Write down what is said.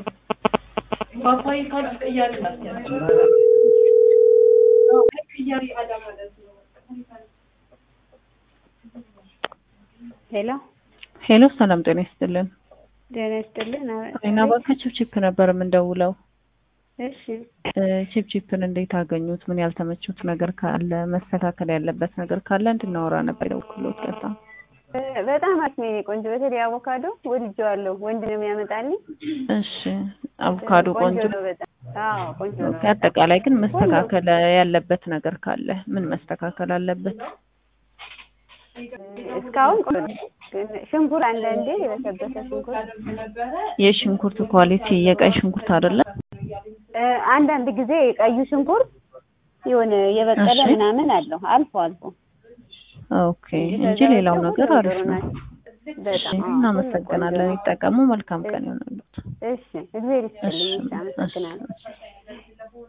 ፓፓዬ ካልሽ ቅያሪ ላስያቸው ቅያሪ አዳ ማለት ነው። ሄሎ ሄሎ ሰላም ጤና ይስጥልን። ጤና ይስጥልን። ጤና ባንክ ቺፕቺፕ ነበር የምንደውለው። እሺ እ ቺፕቺፕን እንዴት አገኙት? ምን ያልተመቹት ነገር ካለ መስተካከል ያለበት ነገር ካለ እንድናወራ ነበር የደወልኩሎት። ከዛ እ በጣም አስሜ ቆንጆ፣ በተለይ አቮካዶ ወድጄዋለሁ። ወንድ ነው የሚያመጣልኝ። እሺ አቮካዶ ቆንጆ ነው በጣም አዎ፣ ቆንጆ ነው። ኦኬ። አጠቃላይ ግን መስተካከል ያለበት ነገር ካለ ምን መስተካከል አለበት? እስካሁን ቆንጆ ነው። ግን ሽንኩር አንዳንዴ የበሰበሰ ሽንኩር የሽንኩርት ኳሊቲ የቀይ ሽንኩርት አይደለም እ አንዳንድ ጊዜ ቀዩ ሽንኩርት የሆነ የበቀለ እሺ። ምናምን አለው አልፎ አልፎ ኦኬ እንጂ ሌላው ነገር አሪፍ ነው። እሺ በጣም አዎ፣ እናመሰግናለን። ይጠቀሙ። መልካም ቀን ይሆንልዎት። እሺ፣ እግዚአብሔር እሺ ይስጥልኝ። እሺ፣ አመሰግናለሁ። እሺ